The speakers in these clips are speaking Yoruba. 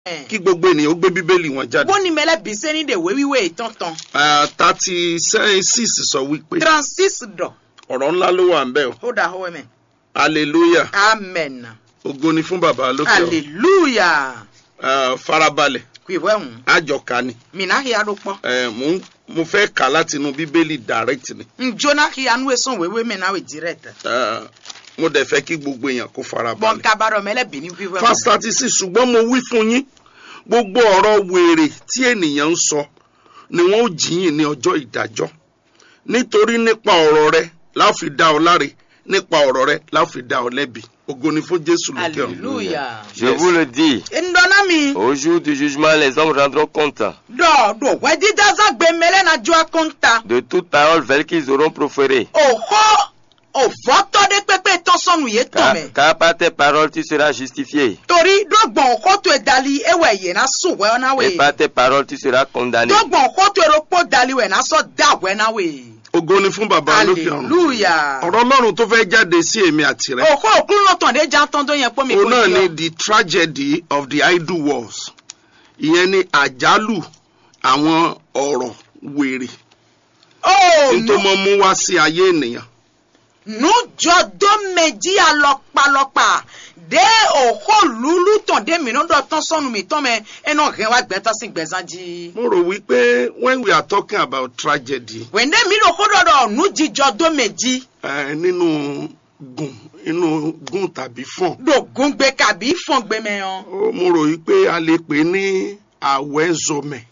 kí gbogbo ènìyàn ó gbé bíbélì wọn jáde. bóni mẹlẹ bise ni de wewiwe tọ̀ntọ̀n thirty six sọ wípé transis dọ̀ ọ̀rọ̀ ńlá ló wà ń bẹ̀ o ó dà hó ẹ̀mẹ̀ hallelujah amen ògo ni fún bàbá lókè ọ hallelujah farabalẹ̀ kùìwé hùn àjọkà ni mina kí adó pọ̀ Eh, mo ń- mo fẹ́ kà láti inú bíbélì direct ni njona kí anu esan wewe mẹ náà wẹ direct Eh, mo dẹ̀ fẹ́ kí gbogbo èèyàn kó bọ́n farabalẹ̀. kabarọ̀ mẹlẹ bìíní wíwẹ́ hùn verse thirty six ṣùgbọ́n mo wí fún yín gbogbo ọ̀rọ̀ wèrè tí ènìyàn ń sọ ni wọ́n ó jìyìn ní ọjọ́ ìdájọ́ nítorí nípa ọ̀rọ̀ rẹ láò fi dá ọ láre nípa ọ̀rọ̀ rẹ láò fi dá ọ lẹ́bi ògo ni fún jésù lókè ọ̀run. hallelujah Je Yes. vous le dis, ndọ́nà mi au jour du jugement, les hommes rendront compte dọ̀ dọ̀ wẹ́dí dáza gbé mẹlẹ́ na jọ́ akọ́ńtà de toute parole vaine qu'ils auront proférée. òhó òvọ́tọ́ dé pépé tọ́sọ́nù yé tọ̀ Car, mẹ́ car par tes paroles tu seras justifié, torí dọ́gbọ̀n òhó tó dali ewé yé na sùn wẹ́ ọ́nà et wẹ̀ par tes paroles tu seras condamné. dọ́gbọ̀n òhó tó erókpó dali wẹ̀ na sọ dá wẹ́ na wẹ̀ ògo ni fún bàbá lókè ọ̀run. hallelujah ọ̀rọ̀ ọlọ́run tó fẹ́ jáde sí èmi àti rẹ. òhó òkúrú lọ́tàn dé já tán tó yẹn pọ́ mi òun náà ni yọ. the tragedy of the idle wars ìyẹn ni àjálù àwọn ọ̀rọ̀ wèrè ó tí tó mọ mú wá sí ayé ènìyàn. nujɔdo medzi alɔkpalɔkpa de òhó lulu tàn dé mìíràn dọ̀ tán sọ́nu mi tán mẹ́ ẹnà hẹ́ wa gbẹ́tọ́ sí gbẹ̀zán jí. mo rò wípé when we are talking about tragedy wẹ̀ndé mi ló kó dọ̀dọ̀ nujijọ́ do medzi eh, nínú gùn inú gùn tàbí fọ̀n dogun gbé kàbí fọ̀n gbé mẹ́ yan. ó mo rò wípé a lè pè é ní àwẹ́zọmẹ̀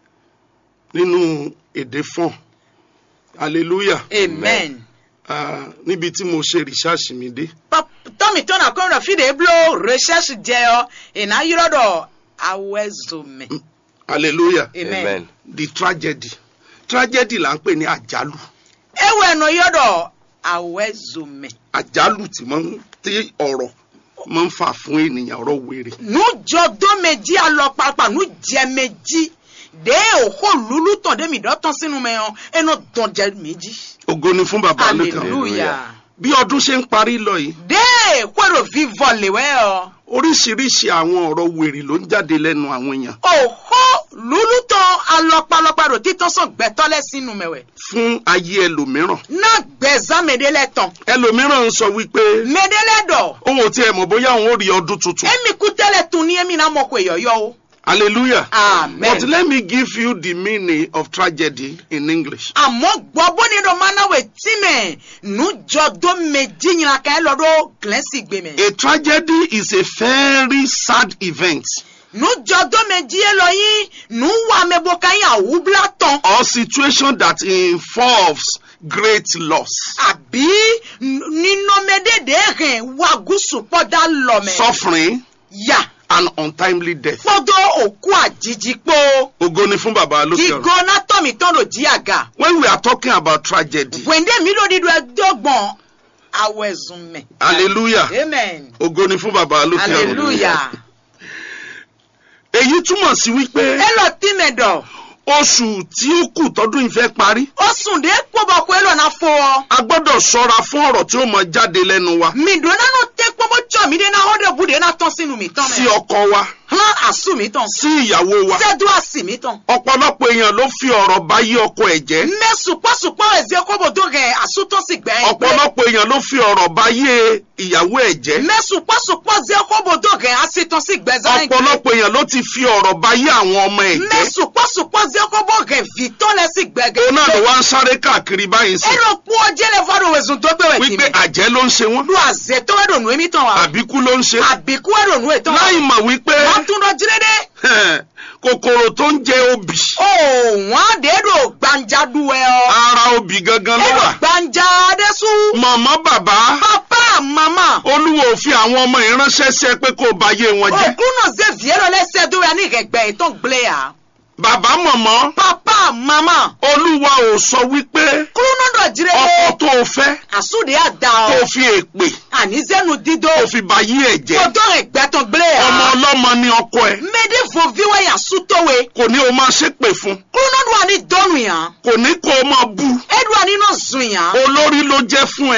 nínú èdè fọ̀n hallelujah amen. Ah, níbi tí mo ṣe research mi dé. tọ́mi tọ́nà kọ́ ọ̀rọ̀ fìdí eblo research jẹ́ ọ ìná yírọ̀ dọ̀ awẹ́zọmẹ. hallelujah amen. Amen. the tragedy tragedy là ń pè ní àjálù ewu ẹ̀nà yọ̀dọ̀ awẹ́zọmẹ. àjálù tí máa ń tí ọ̀rọ̀ máa ń fà fún ènìyàn ọ̀rọ̀ wèrè nujɔdo medzi alɔkpakpa nudze medzi de òhó lulu tàn dé mi dọ́tàn sínú mẹ́ yan ẹnà dọ̀jẹ́ méjì. ògo ni fún bàbá lókè ọ̀run. hallelujah. bí ọdún ṣe ń parí lọ yìí de kwero vivọ lewẹ́ ọ. oríṣiríṣi àwọn ọ̀rọ̀ wèrè ló ń jáde lẹ́nu àwọn èèyàn òhó lulu tàn alɔkpalɔkpa rò títàn sàn gbẹtọ́lẹ̀ sínú mẹ́wẹ́. fún ayé ẹlòmíràn náà gbẹ̀zán mẹ́dẹ́lẹ̀ tán. ẹlòmíràn ń sọ wípé mẹ́dẹ́lẹ̀ dọ̀. òun ò tiẹ̀ mọ̀ bóyá òun ó rí ọdún tuntun emi kutẹ́lẹ̀ tún ní emi náà mọ̀ kó èyọ̀yọ́ o. hallelujah amen. but let me give you the meaning of tragedy in english àmọ́ gbọ́ bóni dọ̀ máa náwó etí mẹ́ nujọ́dọ̀ méjì yìnyín kan ẹ lọ́dọ̀ gílẹ́sì gbé mẹ́. a tragedy is a very sad event nujọ́dọ̀ méjì yẹ lọ yín nuwa mẹ́bọ ká yín àwùbla tán. or situation that involves great loss àbí nínọ́mẹ́dẹ́dẹ́ rìn wá gúúsù pọ́dà lọ́mẹ́. suffering yà and untimely death pọ́dọ̀ òkú àjijì pọ̀. ògo ni fún bàbá lókè ọ̀run. jígan nátọ̀mí tán ló jí àga. when we are talking about tragedy wẹ̀ndé mi ló dídú ẹdọ́gbọ̀n awẹ́zùn mẹ́. hallelujah amen. ògo ni fún bàbá lókè ọ̀run. hallelujah. èyí túmọ̀ sí wípé ẹ lọ tí mẹ́dọ̀. oṣù tí ó kù tọdún ìfẹ́ parí ó sùn dé kpọ́bọ̀ kó ẹ lọ náà fọ ọ. a gbọ́dọ̀ ṣọ́ra fún ọ̀rọ̀ tí ó mọ jáde lẹ́nu wa mi dùn náà tẹ kpọ́bọ̀ tsọ̀ mi dé náà ó dẹ̀ bu dé náà tán sínú mi tán sí mẹ́. ọkọ wa hàn àsù mi tán. sí ìyàwó wa sẹ́dú àsì mi tán. ọ̀pọ̀lọpọ̀ èèyàn ló fi ọ̀rọ̀ bá yí ọkọ ẹ̀ jẹ́ mẹ́ sùpọ̀sùpọ̀ ẹ̀zẹ̀ kọ́bọ̀ tó rẹ̀ àsútọ́ sí gbẹ̀yìn. ọ̀pọ̀lọpọ̀ èèyàn ló fi ọ̀rọ̀ bá yé ìyàwó ẹ̀ jẹ́ mẹ́ sùpọ̀sùpọ̀ zẹ̀ kọ́bọ̀ tó rẹ̀ àsìtọ́ sí gbẹ̀zẹ̀. ọ̀pọ̀lọpọ̀ èèyàn ló ti fi ọ̀rọ̀ bá yé àwọn ọmọ ẹ̀ mẹ́ jẹ́ sùpọ̀sùpọ̀ zẹ̀ kọ́bọ̀ rẹ̀ fìtọ́ lẹ̀ sí gbẹ̀gẹ̀. òun náà ló wá ń sáré káàkiri báyìí sí ẹ̀rọ kú ọjẹ́ lẹ fọ́dọ̀ wẹ̀sùn tó gbẹ̀wẹ̀ tì wípé mí. àjẹ́ ló ń ṣe wọ́n lu àzẹ tó wẹ̀ dònú èmi tán wa. àbíkú ló ń ṣe àbíkú wẹ̀ dònú ètò wa. láì mọ̀ wípé wọ́n tún lọ jírédé. kòkòrò tó ń jẹ obì ó wọ́n á dé dò gbanjadu ẹ ọ. ara obì gangan ló ẹ̀rọ wà gbanja adésù. màmá bàbá papa mama. olúwo fi àwọn ọmọ yìí ránṣẹ́ sí ẹ pé kó o bá yé wọn jẹ́ òkú náà zè viẹ́rọ lẹ́sẹ̀ tó wẹ̀ ní ìrẹ̀gbẹ́ ìtàn gblẹ̀ yà. bàbá mọ̀mọ́ papa mama. olúwa ò sọ wípé kúrú náà dọ̀ ọkọ jírédé. tó o fẹ́ àsúndé àdá tó ọ. o fi èpè àní zẹ́nu dídó. tó o fi bá yé ẹ̀ jẹ́ kòtò ìgbẹ́ tán gblẹ̀ yà. ọmọ ọlọ́mọ ni ọkọ ẹ méjì fò viwẹ́ yà sútọ́wé. kò ní o máa ṣépè fún kúrú náà dùn àní dọ́nù yàn. kò ní kó o máa bú ẹ̀dùn àní náà zùn yàn. olórí ló jẹ́ fún ẹ ta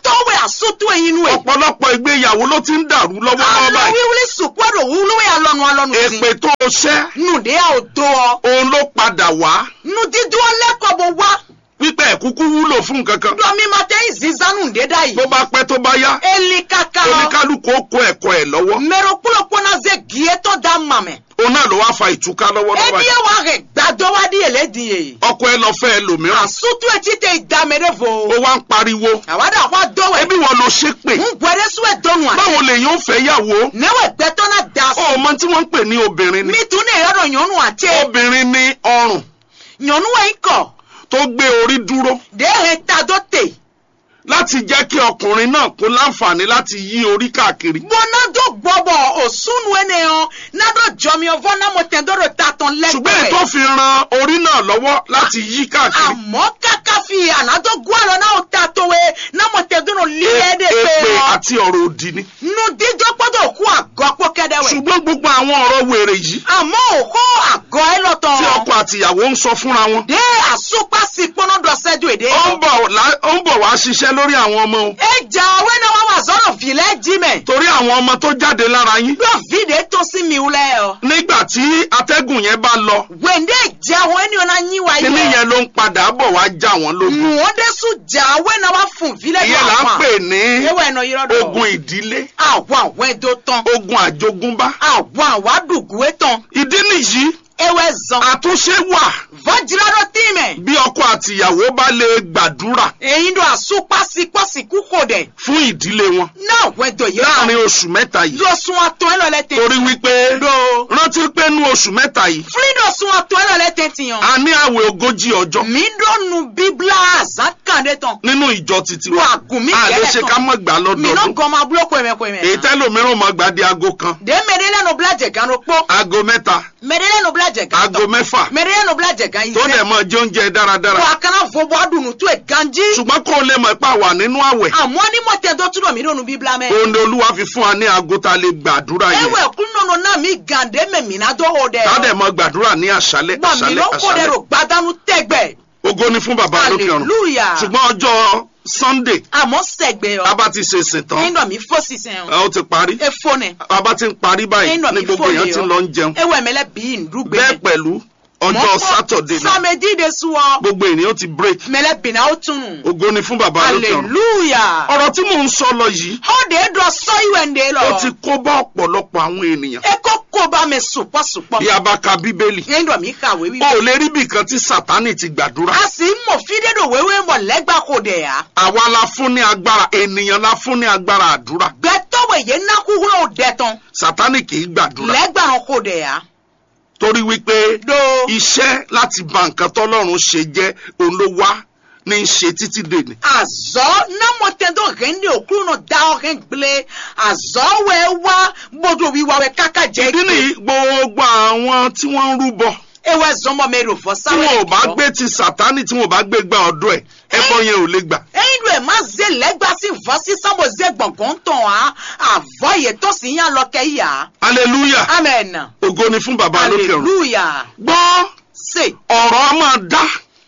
tɔwɛ asutu eyin nu ye. ọ̀pọ̀lọpọ̀ ìgbéyàwó ló ti ń dàrú lọ́wọ́lọ́wọ́ alo báyìí wiwuli sukwado wuluwe alɔnu alɔnu si. èpè tó o ṣẹ́ nude a o do ọ. òun ló padà wá nudidu lɛkɔbɔ wa. wípé ẹ̀kúkú wúlò fún nǹkan kan dɔmi ma tɛ zizanu de da yi. bó bá pẹ́ tó bá yá eli kaka. oníkálukú ó kó ẹ̀kọ́ ẹ̀ lọ́wọ́ mɛrɛ kpolokpo na ze gietɔ da mamɛ. òun náà ló wá fa ìtúká lọ́wọ́lọ́wọ́ ebi báyìí ye wa hɛ gbadɔ wa di yɛlɛ di ye. ọkọ ẹ lọ fẹ́ ẹlòmíràn asutu eti te idame de ó vo. wá ń pariwo awada wa dɔwɛ. ẹbí wọn ló ṣépè ŋgbɛrɛ suwɛ dɔnu a. báwo lèyìn ó fẹ́ yàwó newe gbɛtɔ na da ó so. mọ tí wọ́n ń pè ní obìnrin ni mi tun ne yɔrɔ nyɔnu a tse. obìnrin ní ọrùn nyɔnu wa yi kɔ. tó gbé orí dúró de he ta do te. láti jẹ́ kí ọkùnrin náà kó láǹfààní láti yí orí káàkiri bọ́nà tó gbọ́bọ̀ òsúnú ẹni hàn nádọ́ jọmi ọvọ́ náà mo tẹ̀ dọ́rọ̀ ta tán ṣùgbọ́n èyí tó lẹ́gbẹ̀ẹ́. fi ran orí náà lọ́wọ́ láti yí káàkiri àmọ́ káká fi ànádọ́ gbọ́ àlọ́ náà ta towe náà mo tẹ̀ dọ́rọ̀ lílẹ̀ dé èpè pé hàn. àti ọ̀rọ̀ òdì ni nu dídọ́ gbọ́dọ̀ kú àgọ́ pọ́ kẹ́dẹ́wẹ̀. ṣùgbọ́n gbogbo àwọn ọ̀rọ̀ wèrè yìí àmọ́ òkú àgọ́ ẹ lọ́tọ̀. tí ọkọ àtìyàwó ń sọ fúnra wọn dé àsopásí pọ́nà dọ̀sẹ́dọ̀ èdè. ó ń bọ̀ lá- ó ń bọ̀ wá ṣiṣẹ́ lórí àwọn ọmọ o ẹja awẹ́ náà wà wà sọ́nà fìlẹ́ jí mẹ́. torí àwọn ọmọ tó jáde lára yín dọ́ fìdí tó sí mi wúlẹ̀ ọ. nígbà tí atẹ́gùn yẹn bá lọ wẹ̀ndé ìjà àwọn ènìyàn náà yín wáyé. kíní yẹn ló ń padà bọ̀ wá já wọn lógun wọ́n dé sùn jà awẹ́ náà wà fún fìlẹ̀ ìyẹn là ń pè ní ewé ẹ̀nà yìí lọ́dọ̀. ogun ìdílé àwọn àwọn ẹ̀dọ́ tán. ogun àjogúnbá àwọn àwọn àdùgúwé tán. ìdí nìyí ewé zan. àtúnṣe wà vọ́jìládọ́ tí mẹ́. bí ọkọ àtìyàwó bá lè gbàdúrà èyí ló àsopásípọ́síkú kò dẹ̀. fún ìdílé wọn náà àwọn ẹ̀dọ́ yìí láàrin oṣù mẹ́ta yìí lọ sun atọ́ ẹ̀ lọ́lẹ́ tẹ̀. torí wípé do. rántí pé nú oṣù mẹ́ta yìí fúlídọ̀ sun atọ́ ẹ̀ lọ́lẹ́ tẹ̀ tìyàn. a ní àwẹ̀ ogójì ọjọ́ mi dọ́nu bíbélà àzákàndé tán. nínú ìjọ títí wà wa gùn mí a lè kẹ́lẹ́ ṣe tán. ká mọ̀ gbà mi náà lọ́dọọdún gan ma búlọ́ kọ́ ẹ̀mẹ́ kọ́ ẹ̀mẹ́. èyí tẹ́lòmíràn mọ̀ gbà di aago kan de mẹ́rẹ́lẹ́nu bílájẹ̀ gan ló pọ̀. aago mẹ́ta mẹ́rẹ́lẹ́nu bílájẹ̀ gan aago mẹ́fà mẹ́rẹ́lẹ́nu bílájẹ̀ gan yìí tó dẹ̀ mọ̀ jẹ oúnjẹ dáradára wà á kana fọwọ́ adùnú tó ẹ̀ ganjí. ṣùgbọ́n kó o lè mọ̀ pé a wà nínú àwẹ̀ àmọ́ ní mọ̀tẹ́ tó túnbọ̀ mí lónú bíbélà mẹ́. òun ni olúwa fi fún wa ní aago tá a lè gbàdúrà yẹn ewé kúnnùnú náà mi gàdé mẹ́mí náà dọ́wọ́ dẹ̀. tá a dẹ̀ mọ̀ gbàdúrà ní àṣálẹ́ gbà mí àṣálẹ́ ló kó dẹ̀ àṣálẹ́ rò gbádánù tẹ́gbẹ̀. ògo ni fún bàbá lókè ọ̀run hallelujah. ṣùgbọ́n ọjọ́ sunday àmọ́ sẹ̀gbẹ̀ a ọ. bá ti ṣe ìsìn tán ẹ̀yin náà mi fọ́ sísẹ̀ ẹ, ó ti parí ẹ fọ́ nẹ̀. a bá ti ń parí báyìí ẹ̀yin náà ní mi gbogbo fọ́ èèyàn ti ń lọ ń jẹun ewé mẹ́lẹ́ bí ndúgbẹ́. bẹ́ẹ̀ pẹ̀lú ọjọ́ sátọ̀dé náà samedi de sùn gbogbo ènìyàn ti break mẹ́lẹ́ bìnnà ó tunu. ògo ni fún bàbá lókè ọ̀run hallelujah. ọ̀rọ̀ tí mò ń sọ lọ yìí ó de dọ̀ sọ ìwé ndé lọ. ó ti kó bá ọ̀pọ̀lọpọ̀ àwọn ènìyàn ẹ kó kó bá mi sùpọ̀sùpọ̀. bí a bá ka bíbélì ẹ̀yin náà mi kàwé o wíwé. ò lè rí bìkan tí sátánì ti gbàdúrà a sì ń mọ̀ fídédò wéwé mọ̀ lẹ́gbàá kò dẹ̀ yá. àwa la fún ní agbára ènìyàn la fún ní agbára àdúrà gbẹtọ̀wé yẹn nákúrò ò dẹ̀ tán sátánì kì í gbàdúrà lẹ́gbàá kò dẹ̀ yá. torí wípé do iṣẹ́ láti ba nǹkan tọ́lọ́run ṣe jẹ́ òun ló wá ní í ṣe títí dèní azɔ namɔtɛdɔ hɛnde okuru nɔ da ɔhɛn gble azɔ wɛ wa gbɔdɔ wi wa wɛ kaka jɛ ìdí nìyí gbogbo àwọn tí wọ́n ń rúbọ ewɛ zɔmɔ mɛ do fɔ tí sáwɛ wọn ò bá gbé ti sátánì tí wọn ò bá gbé gba ọ̀dọ̀ ẹ̀ ẹbọ yẹn ò lè gbà eyin do ɛ ma ze lɛgba si vɔ si sanbɔ ze gbɔngàn tɔn wa avɔ yɛ tɔ si yan lɔ kɛ ya hallelujah amen ògo ni fún bàbá lókè ọ̀run hallelujah gbọ́ se ọ̀rọ̀ a máa dá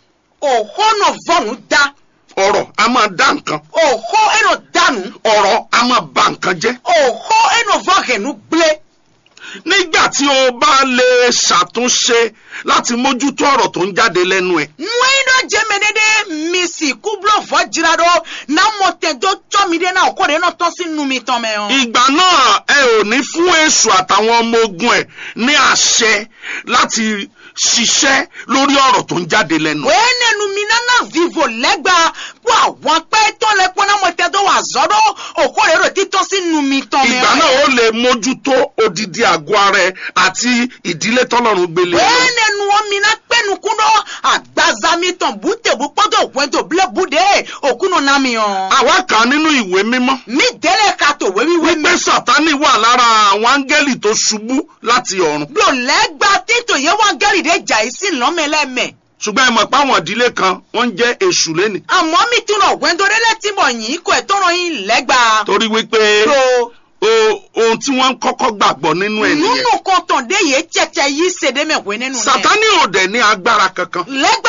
òhónà vɔnu da ọ̀rọ̀ a máa dá nǹkan òhó ɛnɔ danu ọ̀rọ̀ a máa ba nǹkan jẹ́ òhó ɛnɔ vɔ hɛnu gble nígbà tí o bá lè ṣàtúnṣe láti mójútó ọ̀rọ̀ tó ń jáde lẹ́nu ẹ̀ nwayi dɔ jɛmɛ de de misi kubulɔ vɔ dzra ɖo namɔtɛdɔ tsɔ mi de na ɔkɔ de na tɔ si numi tɔmɛ o. ìgbà náà ẹ ò ní fún èṣù àtàwọn ọmọ ogun ẹ̀ ní àṣẹ láti ṣiṣẹ́ lórí ọ̀rọ̀ tó ń jáde lẹ́nu ẹ̀. wee nenu mi nana vivo lɛgba kó àwọn pẹ́ tọ́ lẹ kó namɔtɛdɔ wà zɔ ɖo ɔkɔ de ɖo titɔ si numi tɔmɛ ìgbà náà ó lè mójútó odidi àgọ́ ara ẹ̀ àti ìdílé tọ́lọ́run gbélé lọ. wee nenu wo mi na kpɛnukun ɖo agbaza mi tɔn butebu kpɔdɔ wɛdo ble bude okunu na mi o. àwa kà á nínú ìwé mímọ́ mi délé ka tó wéwíwé mi. wípé sátánì wà lára àwọn áńgẹ́lì tó ṣubú láti ọ̀run blo lɛgba títò yẹ wọn gẹ́rì de jà yìí sí lọ́mẹlẹ́mẹ̀. ṣùgbọ́n ẹ mọ̀ pé àwọn ìdílé kan wọ́n ń jẹ́ èṣù lẹ́nì àmọ́ mi tún lọ wẹ́ndọ́rẹ́ lẹ́tí bọ̀ yìí kò ẹ̀ tọrọ yín lẹ́gba. torí wípé ro o- ohun tí wọ́n ń kọ́kọ́ gbàgbọ́ nínú ẹ̀ nìyẹn nínú kan tàn dé yé tẹ̀tẹ̀ yìí ṣèdè mẹ́wẹ́ nínú rẹ̀. sátánì ò dẹ̀ ní agbára kankan lẹ́gbà ka dó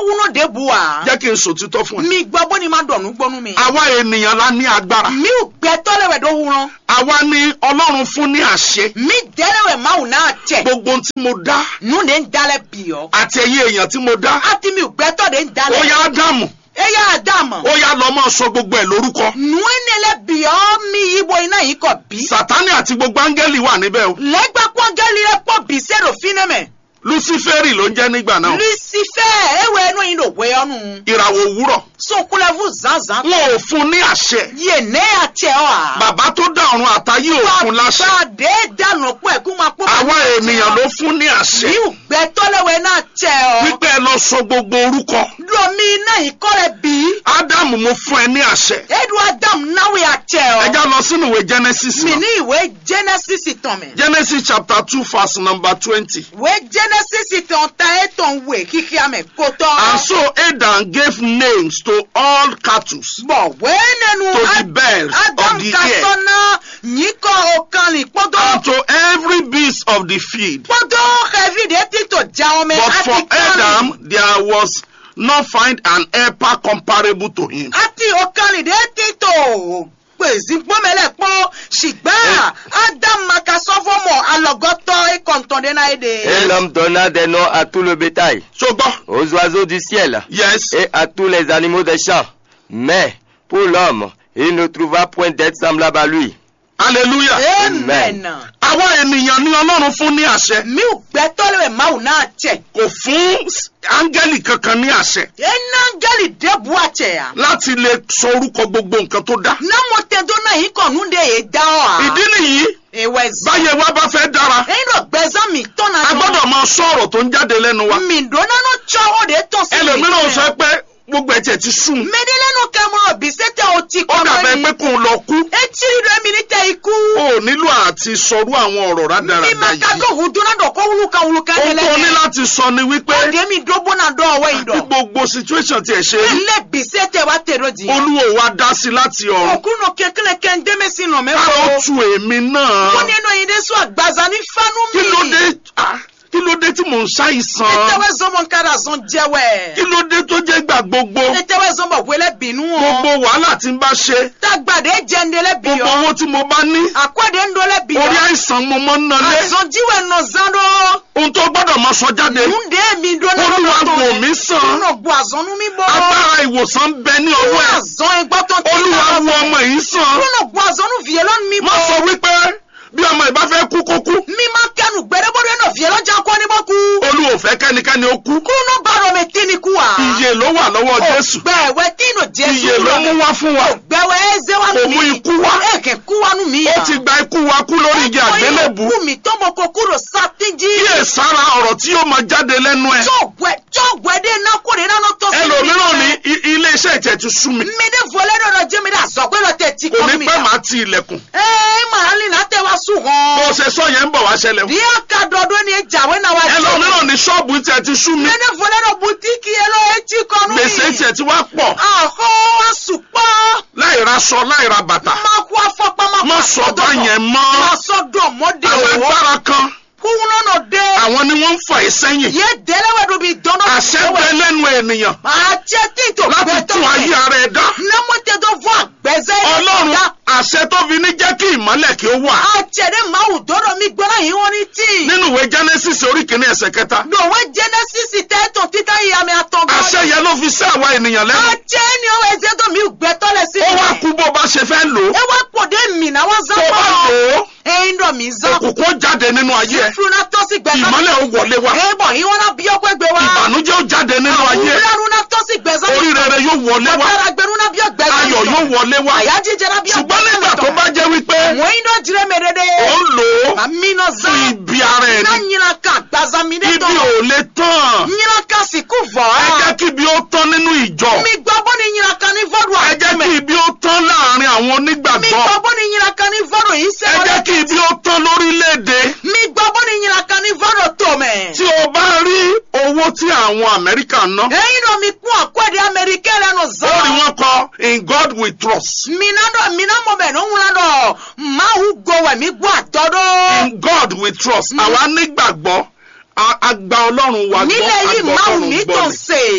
wúno de bu wa. jẹ́ kí n sòtítọ́ fún ẹ. mi gbọ́ bó ni ma dọ̀nù gbọ́nu mi. àwa ènìyàn la ní agbára. mi ò gbẹ́tọ́ lẹ́wẹ̀ dó wúran. àwa ni ọlọ́run fún ní àṣẹ. mi dẹ́rẹ́wẹ̀ máa wù náà tẹ̀. gbogbo ohun tí mo dá nu de ń dalẹ̀ bì ọ́. àti ẹ̀yin èèyàn tí mo dá. àti mi ò gbẹ́tọ́ de ń ó dalẹ̀. yá ádámù e yà á dà mọ̀. ó yá lọ máa sọ gbogbo ẹ̀ lórúkọ. nu enele bì ọ́ mi ibo iná yìí kọ̀ bí. sátánì àti gbogbo áńgẹ́lì wà níbẹ̀ o. lẹ́gbàá pọ́ngẹ́lì rẹ̀ pọ̀ bí sẹ́rò fínẹ́mẹ̀. luciferi ló ń jẹ́ nígbà náà. lucifer ewe ẹnu yìí ló wé ọ́nù. ìràwọ̀ òwúrọ̀. sunkunlẹ́fù zanzan. wọn ò fún ní àṣẹ. yé ne àti ẹ̀ ọ́ à. bàbá tó dá ọ̀run àtayé ò fún láṣẹ. Bàbá dànù pọ̀ ẹ̀kú máa pọ̀. àwa ènìyàn ló fún ní àṣẹ. Mi ò gbẹ tọ́lẹ̀wẹ̀ náà tẹ̀ ọ́. wípé ẹ lọ sọ gbogbo orúkọ. Lomi iná yìí kọ́ rẹ̀ bí. ádámù mo fún ẹ ní àṣẹ. Edu Adam náwó yà tẹ̀ ọ́. ẹ já lọ sínú ìwé genesis Mi náà. ní ìwé Genesis tán mi. genesis chapter two verse number twenty. Ìwé Genesis tán ta ètò ìwé kíkí àmì kó tọ́. and so adam gave names to all cattle. Bọ̀ wé nínú To the birds of Adam the kasọ́nà yìí kọ́ ọ̀kan ní pọ́dọ̀. and to every beast of the field. Pọ́dọ̀ ẹ̀fídé títò já ọmọ But for àti kánì. Adam there was not find an helper comparable to him. àti ọ̀kanìdé títò pèsè gbọ́mẹlẹ̀ pọ́n ṣùgbọ́n ádámàkà sọ́fọ́mọ̀ alọ́gọ́tọ̀ ìkọ̀ntọ̀dẹ́nà èdè. Et l'homme donna des noms à tout le bétail, ṣùgbọ́n aux oiseaux du ciel yes et à tous les animaux des champs. Mais pour l'homme, il ne trouva point d'être semblable à lui. hallelujah. amen. àwa ènìyàn ní ọlọ́run fún ní àṣẹ mi ò gbẹ́tọ́ lẹ́wẹ̀ máwù náà tẹ̀. kò fún áńgẹ́lì kankan ní àṣẹ iná gẹ́lì débù àtẹ̀ yà. láti lè sọ orúkọ gbogbo nǹkan tó dá. námọ̀ tẹ́tọ́ náà yìí kàn nú de yé dá ọ́ à. ìdí nìyí ìwẹ̀ zan. báyẹ̀ wá bá fẹ́ dára ẹ̀yin lọ gbẹ̀zán mi tọ́nà a gbọ́dọ̀ máa sọ ọ̀rọ̀ tó ń jáde lẹ́nu wa. mi dọ́nà náà tsọ́ ó de tọ́ sí mi. ẹlòmíràn sọ pé gbogbo ẹ̀jẹ̀ ti sùn. mẹ́dẹ́lẹ́nu kẹ́mọ́rọ̀ bí sẹ́tẹ̀ o ti ó kọ́ dàbẹ̀ pé kò ń lọ kú. etí rẹ̀ mi ní tẹ ikú. o ò nílò àti sọrú àwọn ọ̀rọ̀ rádaràda mi ma ka yìí. do huduna dɔ ko wuluka wuluka ohun yɛlɛ tó ní láti sọ ni wípé o de mi dobo na dɔ ɔwɛ yi bí dɔ gbogbo situation tiẹ̀ ṣe rí ilé gbèsè tɛ wa tɛ do di olúwo wa dá sí láti ọ̀run. òkúnnù kékeré kẹ́ ń démé sí nà mẹ́ ká ó fọ́ tu èmi náà. ó ní inú yìí dé sún àgbàzà ní fánú mi kí ló dé ah, kí ló dé tí mò ń ṣàìsàn. ètèwé zọmọ nkàrà zọn jẹwẹ kí ló dé tó jẹ́ gbà gbogbo. ètèwé zọmọ wẹlẹ bínú gbogbo ọ wàhálà tí n bá ṣe. tagbade jẹndẹlẹ bí gbogbo ọ owó tí mo bá ní. àkọọdẹ ńdọlẹ bí orí ọ àìsàn mo mọ́ ń nalé. àzọjíwẹ nà zandọ ohun tó gbọ́dọ̀ máa sọ jáde. nùdé mi dọlẹ Olúwa wò mí sàn. nínú gbọ àzọnú mi bọ agbára ìwòsàn ń bẹ ní ọwọ́ ẹ̀. àzọn ẹgbọtọ tí olúwa wo ọmọ yìí sàn. nínú gbọ àzọnú fìyẹ lọnù mi má bọ sọ wípé bí ọmọ ìbá fẹ́ kú kó kú. mi máa kẹnu gbẹdẹgbọdẹ náà fìyẹ lọjà kọ ní bọkú olúwa ò fẹ́ kẹ́nikẹ́ni ó kú. kúrúnú bàrọ mi tí ni kú wa iye ló wà lọ́wọ́ jésù. gbẹwẹ tí nù jésù iye ló mú wá fún wa. gbẹwẹ ẹzẹ wa Kò mú ikú wá. ẹkẹ kú wa nù mí ó ti gba ikú wa kú lórí igi àgbélébù. kú mi tọmọ kó kúrò sátẹjì kíyè sára ọ̀rọ̀ tí yóò máa jáde lẹ́nu ẹ̀. jọgbẹ jọgbẹ dé náà kó de náà tọ sí ẹlòmíràn ní i- ilé iṣẹ́ ìtẹ̀ ti sú mi. mi dé fọlẹ́ dọ̀dọ̀ jẹ́ mi dà sọ pé lọ tẹ̀ tí kò kọ́ ní mi pẹ́ dà. máa ti ilẹ̀kùn. ẹ màá lì náà tẹ wá sùn bó hàn. o ṣe sọ yẹn ń bọ̀ wá ṣẹlẹ̀ o. díẹ̀ ká dọ̀dọ̀ ni ìjàwé náà wá ẹlòmíràn ní ṣọ́ọ̀bù ìtẹ̀ ti sú mi. mi dé fọlẹ́ dọ̀ bùtíkì ẹ lọ etí kọ́ nù gbèsè ìtẹ̀ ti wá pọ̀. àhọ́ àsùpọ̀ láì ra aṣọ láì ra bàtà. máa kú afọ́pá máa kú má sọ bá yẹn mọ́. máa sọ dọ̀ mọ́dé àwọn o agbára kan kúrú náà dé àwọn ni wọ́n ń fà ẹ́ sẹ́yìn. yé délẹ́wẹ̀ dùn bí dọ́nà àṣẹ bẹ lẹ́nu ènìyàn máa jẹ́ títò láti tún ayé ara ẹ̀ dá. lẹ́mọ̀tẹ́ tó fún àgbẹ̀zẹ́ ọlọ́run àṣẹ tó fi ní jẹ́ kí ìmọ́lẹ̀ kí ó wà. àjẹ̀dẹ̀ máa wù dọ́dọ̀ mi gbọ́dọ̀ yìí wọ́n ní tíì. nínú ìwé genesis orí kìíní ẹsẹ̀ kẹta. dòwe genesis tẹ́tọ̀ títà yìí àmì àtọ̀gbọ́n. àṣẹ yẹn ló fi sí àwa ènìyàn lẹ́nu. àjẹ́ ni ọwọ́ ẹ̀zẹ̀ tó mi gbẹ́tọ́ lẹ̀ sí ó wá kú bó bá ṣe fẹ́ lò ó. ẹ wá pòdé mi náà wọ́n zán tó bá lò ó ẹyin dọ̀ mí zán. òkùnkùn ó jáde nínú ayé ẹ̀. fúnra tó sì gbẹ̀sán. ìmọ́lẹ̀ ó wọlé wá. ẹ̀bọ̀ yìí wọ́n náà bí ọgbẹ́ gbé wá. ìbànújẹ́ ó jáde nínú ayé ẹ̀. òwúrọ̀ náà tó sì gbẹ̀sán. orí rere yóò wọlé wá. ọ̀tara gbẹ̀rún náà bí ọgbẹ́sán. ayọ̀ yóò wọlé wá. àyà jíjẹ náà bí ṣùgbọ́n nígbà tó bá jẹ́ wípé wọ́n iná jire mẹ́rẹ́dẹ́. ó ń lò ó àmì náà fún zán. ibi ara ẹ̀ iná ni nyina ká gbazami dé ibi tán. ò lè tán. nyina ká sìkú vọ̀. ẹ jẹ́ kí ibi ó tán nínú ìjọ. mi gbọ́ bó ni nyina ká ní fọ́dù ẹ jẹ́ kí ibi ó tán láàrin àwọn mi onígbàgbọ́. gbọ́ bó ni nyina ká ní fọ́dù yìí ẹ sẹ́wọ́n. jẹ́ kí ibi ó tán lórílẹ̀‐èdè. mi gbọ́ bó ni nyina ká ní fọ́dù tó mẹ́. tí o bá rí owó tí àwọn amẹ́ríkà ń ná. ẹyin náà mi kún àkọ́dé amẹ́ríkẹ́ lẹ́nu ó rí zan. wọn kọ in God we trust. mina dɔ mina mɔ bɛ no ŋuna dɔ mahu gowɛ mi gbɔ atɔ dɔ. in God we trust. àwa nígbàgbọ́ a- a gba ọlọ́run wa gbọ́ nílẹ̀ yìí a gbọ́ mahu ọlọ́run mi gbọ́ tó ni. se.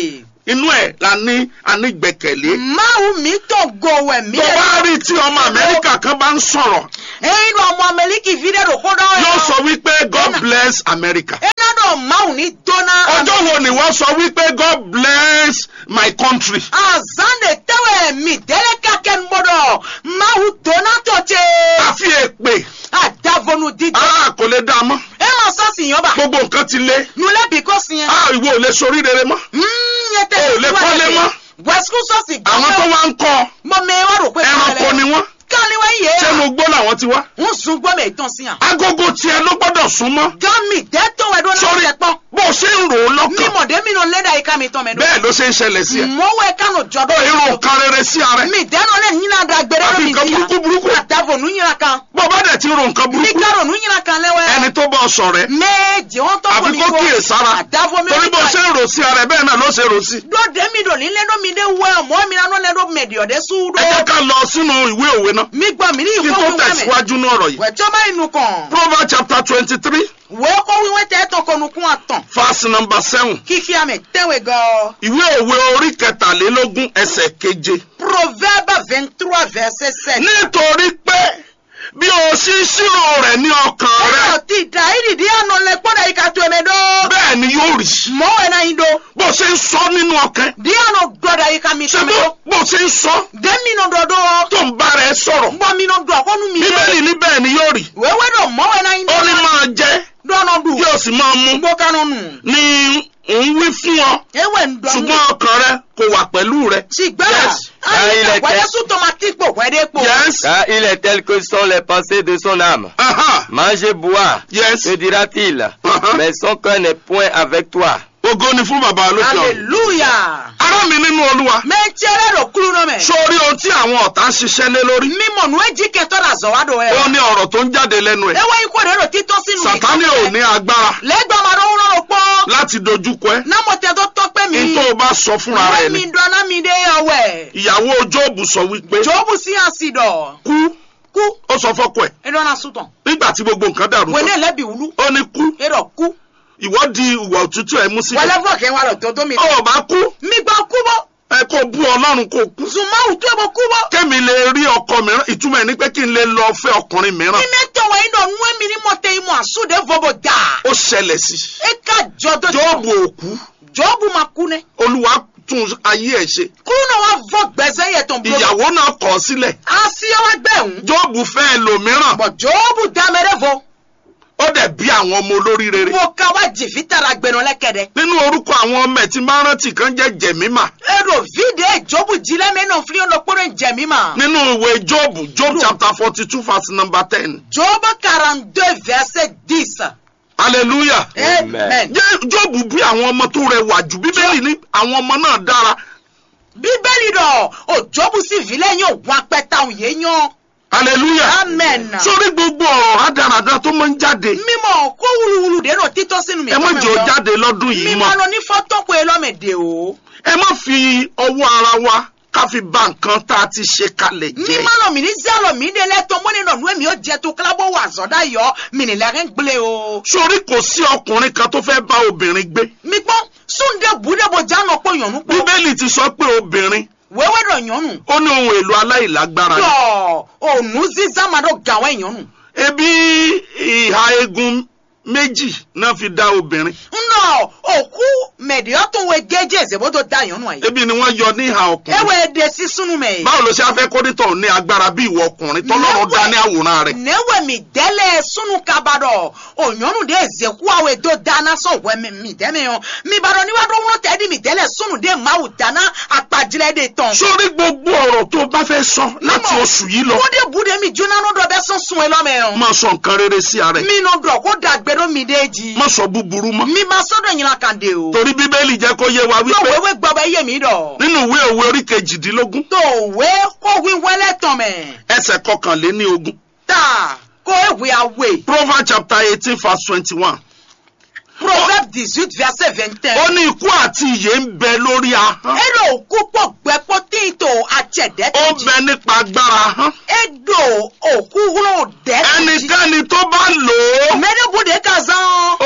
inú ẹ̀ la ní anígbẹ̀kẹ̀lé. máwù mi tó gowẹ̀ mi tó lè bá rí tí ọmọ amẹ́ríkà kan bá ń sọ̀rọ̀ eyín lọ ọmọ amẹ́líkì fi dẹ́rù kó dán yóò sọ wípé god bless america. iná dọ̀ máwù ní dọ́nà. ọjọ́ wo ni wọ́n sọ wípé god bless my country. azande tẹ́wẹ̀ mi dẹ́rẹ́ kakẹ́ ń bọ̀dọ̀ máwù dọ́nà tó ṣe. àfi èpè àdàvọ̀nù dídọ́. a kò lè dá a mọ́ ẹ máa sọ́ọ̀sì yàn bá. gbogbo nǹkan ti lé nulẹ̀ bí kò sí yẹn. a ìwọ ò lè sorí rere mọ́ yẹn tẹ́ O ò lè kọ́lé mọ́. wẹ́sùkú sọ́ọ̀sì àwọn tó wá ń kọ́ mọ mi wá rò pé ẹranko ni wọ́n káni wá yé ṣé mo gbó làwọn ti wá. ń sun gbọ́ mi ìtàn sí yàn. agogo tiẹ̀ ló gbọ́dọ̀ súnmọ́ gami dẹ́tọ̀ wẹ̀ dọ́nà Sorry. ọ̀sẹ̀ pọ̀ bó o ṣe ń rò ó lọ́kàn mímọ̀dé mi nà lẹ́dà yìí ká mi tán mẹ́dọ́. bẹ́ẹ̀ ló ṣe ń ṣẹlẹ̀ sí ẹ. mọ̀wé kánò jọ̀dọ̀ ó irun kan rere sí ara ẹ. mi dẹ́nu lẹ́ nyina da gbẹrẹ Àfi mi nǹkan sí burúkú burúkú. àdàvọ̀ nu nyina kan bó o bá dẹ̀ ti ro nǹkan mi burúkú kárò nu nyina kan lẹ́wẹ́. ẹni tó bọ́ ọ sọ̀rọ̀ ẹ méje wọn tọ́ àfi kó kíyè sára àdàvọ̀ mi torí bó o ṣe ń rò sí ara ẹ bẹ́ẹ̀ náà ló ṣe rò sí. dọ́dẹ mi dò nílé dọ́ mi dé wẹ́ ọmọ mi náà lẹ́dọ̀ mẹ̀dì ọ̀dẹ́ súdó. ẹ jẹ́ ká lọ sínú ìwé òwe náà mi gbọ́ mi ní kí ìfọ́ tó mi wá mẹ́. tẹ̀síwájú ní ọ̀rọ̀ yìí. wẹ̀tọ́ bá inú kan. proverbs chapter twenty three wẹ́ kó wíwẹ́ tẹ́ tán kọ́nu kún àtàn. verse number seven kíkí àmì tẹ́wẹ̀ gan. ìwé òwe orí kẹtàlélógún ẹsẹ̀ keje. proverbe vingt trois verset sept. nítorí pé bí o ṣí ṣírò rẹ̀ ní ọkàn rẹ ẹ̀rọ ti da ìdìdí àná lẹ kpọ́dọ̀ yìí ká tó ẹ̀mẹ́ dọ́. bẹ́ẹ̀ ni yóò rí mọ́wẹ́ náà yín do. bó ṣe ń sọ nínú ọkàn di àná gbọ́dọ̀ yìí ká mi ṣe tó bó mẹ́. bó ṣe ń sọ dẹ́mi náà dọ̀dọ̀. tó ń bá rẹ sọ̀rọ̀ gbọ́ mi náà dọ̀ àkọ́nu mi bíbélì ní bẹ́ẹ̀ ni yóò rí wẹ́wẹ́ dọ̀ mọ́wẹ́ náà yín ó ní máa jẹ dọ́nà dù. yóò sì máa mú gbọ́ kánú nù. ní ń wí fún ọ ewé ń dọ̀ ṣùgbọ́n ọkàn rẹ kò wà pẹ̀lú rẹ. ṣùgbọ́n Yes. Ah, il àyè était- wẹ́dẹ́ sùn tomati pò wẹ́dẹ́ pò. yes Car il est tel que sont les pensées de son âme. aha Manger, boire, yes te dira-t-il, Uh-huh. mais son cœur n'est point avec toi. ògo ni fún bàbá lókè ọ̀run. hallelujah. ará mi nínú olúwa mẹ́tẹ́rẹ́ rò kúrú náà mẹ́. sórí ohun tí àwọn ọ̀tá ń ṣiṣẹ́ lé lórí mímọ̀ nù ẹ́jì kẹtọ́ la zọ̀ wá dọ̀ ẹ̀. ó ní ọ̀rọ̀ tó ń jáde lẹ́nu ẹ̀ ewé ikú rẹ̀ rò títọ́ sínú mi. sàtánì ò ní agbára lẹ́gbọ̀n máa dọ̀ wúrọ̀ pọ̀. láti dojúkọ ẹ námọ̀tẹ́ tó tọ́ pé mi. ní tó o bá sọ fúnra rẹ ìwé ni mi dọ́nà mi dé ọwẹ́. ìyàwó jóòbù sọ wípé jọ́bù sí àsìdọ̀. kú kú ó sọ fọ́kọ ẹ̀ ẹ̀dọ́nà sùtàn. nígbà tí gbogbo nǹkan dàrú wẹ́n tán ní ẹlẹ́bi wúlú. ó ní kú ẹ̀rọ kú. ìwọ di ìwà òtútù ẹ mú sílẹ̀ wẹ́lẹ́fọ̀ kẹ́ wà lọ tó tó mi. ó bá kú mi gbọ́ kú bọ́. ẹ kó bú ọlọ́run kó kú zùmáwù tó ẹ̀bọ̀ kú bọ́. kémi lè rí ọkọ mìíràn ìtumọ̀ ẹ̀ ní pé kí n lè lọ fẹ́ ọkùnrin mìíràn mi mẹ́tọ̀ wẹ̀ iná nú ẹ̀mí ní mọ̀tẹ́ ìmọ̀ àsúdẹ̀ fọ́bọ̀ dà. ó ṣẹlẹ̀ sí ẹ ká jọ tó jóòbù òkú jọ́bù máa kú ní. olúwa tún ayé ẹ̀ ṣe kúrú náà wá fọ́ gbẹ̀sẹ̀ yẹ tó ń bolo. ìyàwó náà kọ̀ ọ́ sílẹ̀ àṣìyàwó gbẹ̀hún. jóòbù fẹ́ ẹlòmíràn bọ̀ jọ́bù dámẹ́rẹ́ fọ. ó dẹ̀ bí àwọn ọmọ olórí rere mo ká wá jìfì tara gbẹ̀nà lẹ́kẹ̀dẹ̀. nínú orúkọ àwọn ọmọ ẹ̀ tí máa ń rántí kan jẹ́ jẹ̀mímà èrò fídíò jọ́bù jílẹ̀ mẹ́nà fílíọ̀nù lọ́pọ̀rọ̀ jẹ̀mí mà. nínú ìwé jóòbù job chapter forty two verse number ten jọ́bù quarante deux verset dix. hallelujah amen. jẹ́ jóòbù bí àwọn ọmọ tó rẹwà jù bíbélì ní àwọn ọmọ náà dára bíbélì dọ̀ ò jọ́bù sí ìfilẹ̀ yóò wá pẹ́ta òun yé yan. hallelujah amen. sórí gbogbo ọ̀rọ̀ rádaràda tó máa ń jáde mímọ̀ kó wúluwúlu dènà títọ́ sínú mi. ẹ má jẹ́ ó jáde lọ́dún yìí mi mọ́ máa lọ ní fọ́tọ́ pé lọ́mẹ̀dẹ̀ o. ẹ má fi ọwọ́ ara wa ká fi bà nǹkan tá a ti ṣe kalẹ̀ mi jẹ́ máa lọ mi ní zálọ̀ mi dé lẹ́tọ̀ mọ́ni nà nú èmi ó jẹ tó kílábọ̀ wà zọ́dá yọ mi nílẹ̀ rẹ̀ ń gbilẹ̀ o. sórí kò sí ọkùnrin kan tó fẹ́ bá obìnrin gbé mi gbọ́ súndé bùdébò jáná pé yànnú pọ̀ bíbélì ti sọ pé obìnrin wẹ́wẹ́ dọ̀ yànnú. ó ní ohun èlò aláìlágbára ni. tọ́ ònú zízá máa dọ̀ gàwẹ́ yànnú. ebi ìhà egun méjì náà fi dá obìnrin nnọ òkú mẹ̀díọ́ tó wẹ gẹ́jẹ́ ìṣèbó tó dá yànnú ayé. ebi ni wọ́n yọ ní ìhà ọkùnrin ewé èdè sísúnú mẹ́. báwo ló ṣe afẹ́ kórìtọ̀ ní agbára bí ìwọ ọkùnrin tọ́lọ́run dá ní àwòrán rẹ̀ newe mi dele sunu kabadɔ onyɔnu de zeku awo do dana sɔn wɛ mi mi dɛmɛ yɔ mi badɔ ni wa do ŋlɔ tɛ di mi dele sunu de mawu dana akpadzilɛ de tɔn. sórí gbogbo ọ̀rọ̀ tó bá fẹ́ sọ láti Mímọ̀. oṣù yìí lọ ko de bu de mi junanu dɔ bɛ sɔn sun elɔ mɛ yɔ. máa sọ nǹkan rere sí ara ẹ̀ mi nɔ dɔ ko dagbe do mi de ji. má sọ búburú mọ́ mi ma sɔ dɔ ɲinan kan de o. torí bíbélì jẹ́ kó yé wa tó wípé wewe gbɔ bɛ ye mi dɔ. nínú ìwé òwe orí kejìdínlógún tó we ko wi wɛlɛ tɔn mɛ. ẹsẹ̀ kọkànléní ogún ta ko ewe awe. proverbs chapter eighteen verse twenty-one proverbe dix-huit verset vingt ó un. ní ikú àti ìyè ń bẹ lórí ahọ́n ero òkú pọ̀ gbẹ́pọ̀ tí n tó àtsẹ̀dẹ́ ó tó ń jí. bẹ nípa agbára ahọ́n edo òkú wúlò dẹ́ tó jí. ẹnikẹ́ni tó bá lò ó mẹ́rẹ́bùdé ka zan. ó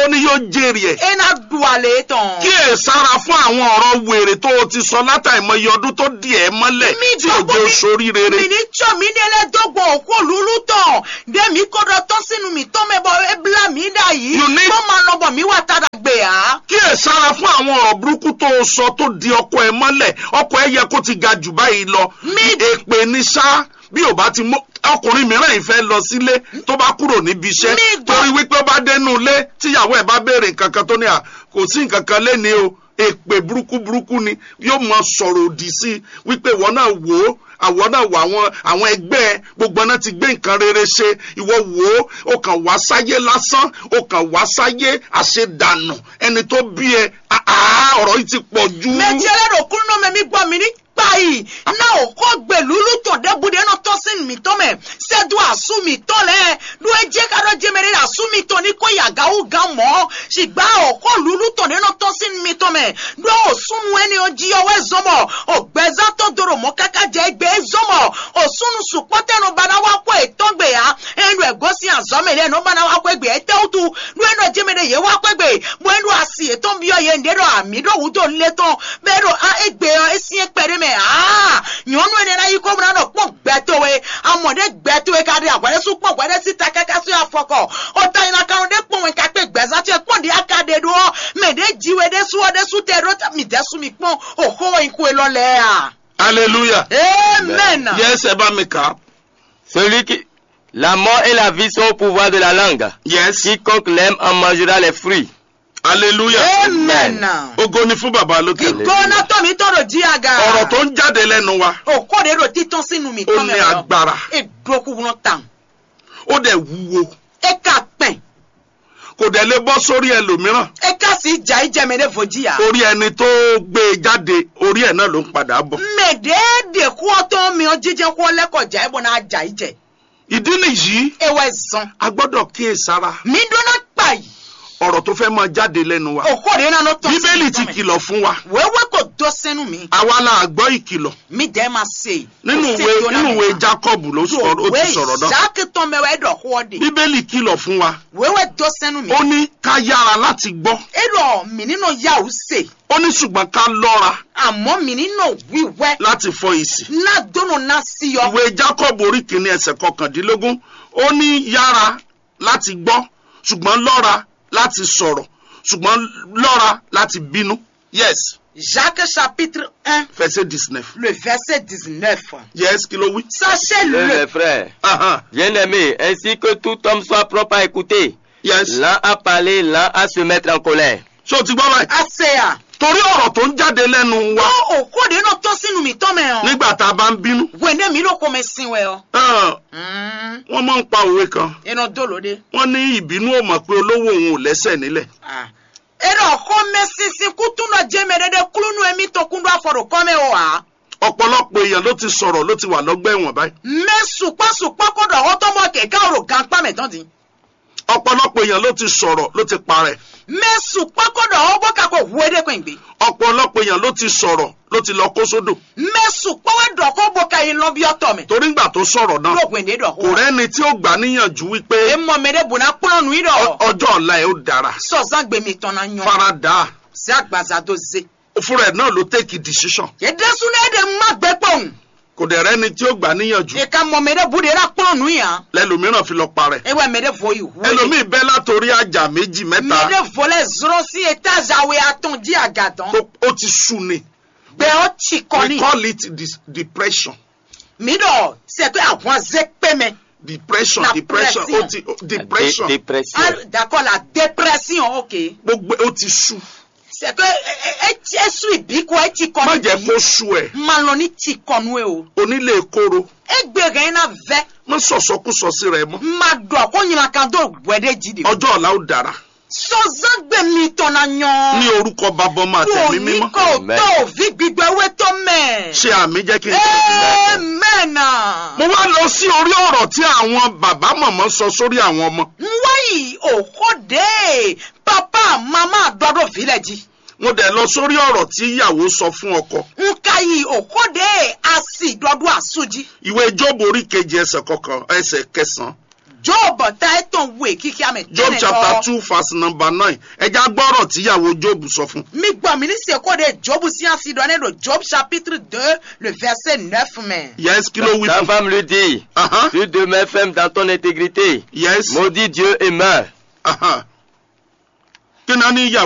ó ní yóò jèrè ẹ̀ ena duale tɔn. kí ẹ sára fún àwọn ọ̀rọ̀ wèrè tó o ti sọ látàìmọye ọdún tó di ẹ̀ mọ́lẹ̀ Mi tí ò gbogbo jẹ́ mi- sórí rere. mi ní tsɔ mi ní ɛlɛ dɔgbɔ òkú olúlu tɔn de mi kó dɔ tɔ sínú mi tɔ mɛ bɔ ebla mi dà yìí You need- kó máa nɔbɔ mi wà tada gbé ya. kí ẹ sára fún àwọn ọ̀rọ̀ burúkú tó o sọ tó di ọkọ ẹ mọ́lẹ̀ ọkọ ẹ yẹ kó ti ga jù báyìí lọ Mi- èpè ní sá bí ò bá ti mú ọkùnrin mìíràn yìí fẹ́ lọ sílé tó bá kúrò níbi iṣẹ́ Mi gbọ́- torí wípé ó bá dénú ilé tíyàwó ẹ̀ bá béèrè nǹkan kan tó ní à kò sí nǹkan kan léni o èpè burúkú burúkú ni yóò mọ sọ̀rọ̀ òdì sí i wípé ìwọ náà wò ó àwọn náà wò àwọn àwọn ẹgbẹ́ ẹ gbogbo náà ti gbé nǹkan rere ṣe ìwọ wò ó ó kàn wá sáyé lásán ó kàn wá sáyé àṣedànù ẹni tó bí ẹ àá ọ̀rọ̀ yìí ti pọ̀ jù. méjì ẹlẹ́dọ̀ kúrú náà mẹ́mí gbọ́ mi ní kpayi náà ò kọ́ gbẹ̀lúlú tọ̀ dẹ́bùdé náà tọ́ sí mi tọ́ mẹ́ sẹ́dú àsú mi tọ́ lẹ́ ló ẹ jẹ́ ká lọ́ jẹ́ mẹ́rin àsú mi tọ́ ní kó yàgáwó gan mọ́ ṣìgbà ò kọ́ lúlú tọ̀ náà tọ́ sí mi tọ́ mẹ́ ló ò súnmù ẹni ò jí ọwọ́ ẹ zọmọ ò gbẹ́zá tó dòrò mọ́ káká jẹ́ ẹgbẹ́ ẹ zọmọ ò súnù sùpọ́tẹ́nu bana wá kó ètò gbé ya ẹnu ẹ̀gọ́sí àzọ́mẹ́lẹ́ ẹnu bana wá kó ẹgbẹ́ ẹ tẹ́wùtù ló ẹnu ẹ̀jẹ̀ mẹ́rin yẹ wá kó ẹgbẹ́ mo ẹnu àsì ètò ń bí ọ yẹ ǹdẹ́ dọ̀ àmì dọ̀ wù tó ń lé tán bẹ́ẹ̀ dọ̀ á ẹgbẹ́ ọ ẹ sì ń pẹ̀rẹ́ mẹ́ aa nyɔnu ene na yi ko muna nɔ kpɔ gbɛtowe amɔɖe gbɛtowe ka ɖe agbɛɖe su kpɔ gbɛɖe si ta kaka su afɔkɔ ɔta yina kan ɖe kpɔ wɔn kakpe gbɛza tse kpɔ ɖe aka ɖe ɖo mɛ ɖe dziwe ɖe su ɖe su tɛ ɖo mi de su mi kpɔ oxo wɔn koe lɔ lɛ ya. hallelujah amen. yes ẹ bá mi kà á Celui qui. La mort et la vie sont au pouvoir de la langue. yes Quiconque l'aime en mangera les fruits. hallelujah amen. ògo ni fún bàbá lókè ìgbóná tó mi tọrọ jí aga. ọ̀rọ̀ tó ń jáde lẹ́nu wa òkò de ɖo titɔ sínú mi ó tọ́ ní mɛ lọ. agbára edoku wọn tàn. ó dẹ̀ wúwo eka pɛn. kò dẹ̀ lè bọ́ sórí ẹlòmíràn eka si dza ìjẹmẹ ɖe vodzi ya. orí ẹni tó gbé e jáde orí ẹ̀ náà ló ń padà bọ̀ mɛ ɖeɖe kóɔtɔ mi jíjẹ kó lẹkọjá ẹ bọ náà dza ìjẹ. ìdí nìyí ewé zɔn. a gbọ́dọ̀ kíyèsára mi donna kpa yi. ọ̀rọ̀ tó fẹ́ máa jáde lẹ́nu wa òkò de nana tɔ bíbélì ti kìlọ̀ fún wa wéwé kò dó sẹ́nu mi. àwa la gbọ́ ìkìlọ̀ mi dẹ́ ma se. nínú ìwé nínú ìwé jacob ló sọ̀rọ̀ ó ti sọ̀rọ̀ náà jákè tán mẹ́wàá ẹ̀dọ̀ kọ́ de. bíbélì kìlọ̀ fún wa wéwé dó sẹ́nu mi. ó ní ká yára láti gbọ́ ẹ̀rọ mi nínú yahoo se. ó ní ṣùgbọ́n ká lọ́ra àmọ́ mi nínú wíwẹ́. láti fọ ìsì náà dónú náà sí yọ. ìwé jacob orí kìíní ẹsẹ̀ kọkàndínlógún ó ní yára láti gbọ́ ṣùgbọ́n lọ́ra láti sọ̀rọ̀ ṣùgbọ́n lọ́ra láti bínú yes jacques chapitre un verset dix-neuf le verset dix-neuf. yes kí ló wí. sachez-le. Mes frères, Ahan, bien-aimés, ainsi que tout homme soit propre à écouter, yes l'un à parler, l'un à se mettre en colère. ṣé o ti gbọ́ báyìí. aseya. torí ọ̀rọ̀ tó ń jáde lẹ́nu wa ó òkò de náà tọ́ sínú mi tọ́ mẹ́ o. nígbà tá a bá ń bínú wẹ́ndé mi ló kọ́ mi sin wẹ́ ọ. hàn, wọ́n máa ń pa òwe kan inú dòlódé. wọ́n ní ìbínú ò mọ̀ pé olówó òun ò lẹ́sẹ̀ nílẹ̀ ero xɔme sisi kutunɔ dzeme ɖe ɖe kulunu emi to kundu afɔɖo kɔme o wa. ọ̀pọ̀lọpọ̀ èèyàn ló ti sọ̀rọ̀ ló ti wà lọ́gbà ẹ̀wọ̀n báyìí me sukpasukpa kɔ ɖɔ xɔtɔmɔ kɛkɛ o ɖo gankpa mɛ tɔn di. ọ̀pọ̀lọpọ̀ èèyàn ló ti sọ̀rọ̀ ló ti parẹ́ me sukpa kɔ ɖɔ xɔbɔ kakɔ ʋue ɖe kɔn gbe. ọ̀pọ̀lọpọ̀ èèyàn ló ti sọ̀rọ̀ ló ti lọ kó sódò me sukpa wɛ ɖɔ xɔbɔ ka yi lɔbiɔ tɔmɛ. torí ńgbà tó sọ̀rọ̀ náà ɖo gbɛnde ɖɔ kò xɔ. rẹ́ni tí ó gbà níyànjú wípé emɔ me ɖe bona kplɔ nu yi ọ- ɖɔ. ọjọ́ ọ̀la ẹ̀ ó dára sɔzan gbemi tɔn na nyɔ. fara dà á se agbaza do ze. fúnra ẹ̀ náà ló take decision yedesu ne ɖe ma gbɛ kpɔn. kò dẹ̀ rẹ́ni tí ó gbà níyànjú eka mɔ me ɖe bu de la kplɔ nu yan. lẹ́lòmíràn fi lọ parẹ́ ewɛ me ɖe vo yi ʋue. ẹlòmíì bẹ́ látòrí àjà méjì me mẹ́ta ɖe vo lɛ zrɔ si etage awoe atɔn di agadɔn. tó ó ti sú ni gbɛ ọ tsi kɔ we ni. call it dis depression mi dɔ sɛ pé àwọn azɛ pɛmɛ. depression La depression pression. ó ti depression Dé- dépression. Ah, d'accord la dépression ok. gbogbo ó ti sú c'est que esu ibi ko etsi kɔ má ni jẹ́ kó sú ẹ̀ ma lọ ní tsi kɔnu ye o. onílé kóró egbe gɛn na vɛ má sọ̀sọ́kúsọ sí rẹ̀ mọ́ ma dɔ ko nyina kan do wɛ de dzi de. ọjọ́ ọ̀la ó dára sɔzan gbɛ mi tɔ na ní nyɔ. orúkọ bàbá ọmọ àtẹ̀mí ní mímọ́ kò Amen. tó òvi gbígbẹ wé tó mẹ́. ṣe àmì jẹ́ kí n tẹ̀lé amen. mo wá lọ sí orí ọ̀rọ̀ tí àwọn bàbá mọ̀mọ́ sọ sórí àwọn ọmọ nwayi òkòdè papa mama dọdọ filẹ jí. mo dẹ̀ lọ sórí ọ̀rọ̀ tí ìyàwó sọ fún ọkọ nkayi òkòdè asi dọdọ àsúnjí. ìwé jóòbù orí kejì ẹsẹ̀ kọkàn ẹsẹ̀ kẹsàn-án job ta etɔn wue kiki ame job tɛnɛ chapter tɔ two verse number nine ẹja gbọ́rọ̀ tíyàwó job sọ fún. mi gbɔ mi ni se ko de job siansi dɔ ne do job chapitre deux le verset neuf me. yes kí ló wí Ta fún. femme lui dit, Ahan, tu demeures ferme dans ton intégrité. yes Maudit Dieu et meurs. ahan. kí ni a ní ìyàwó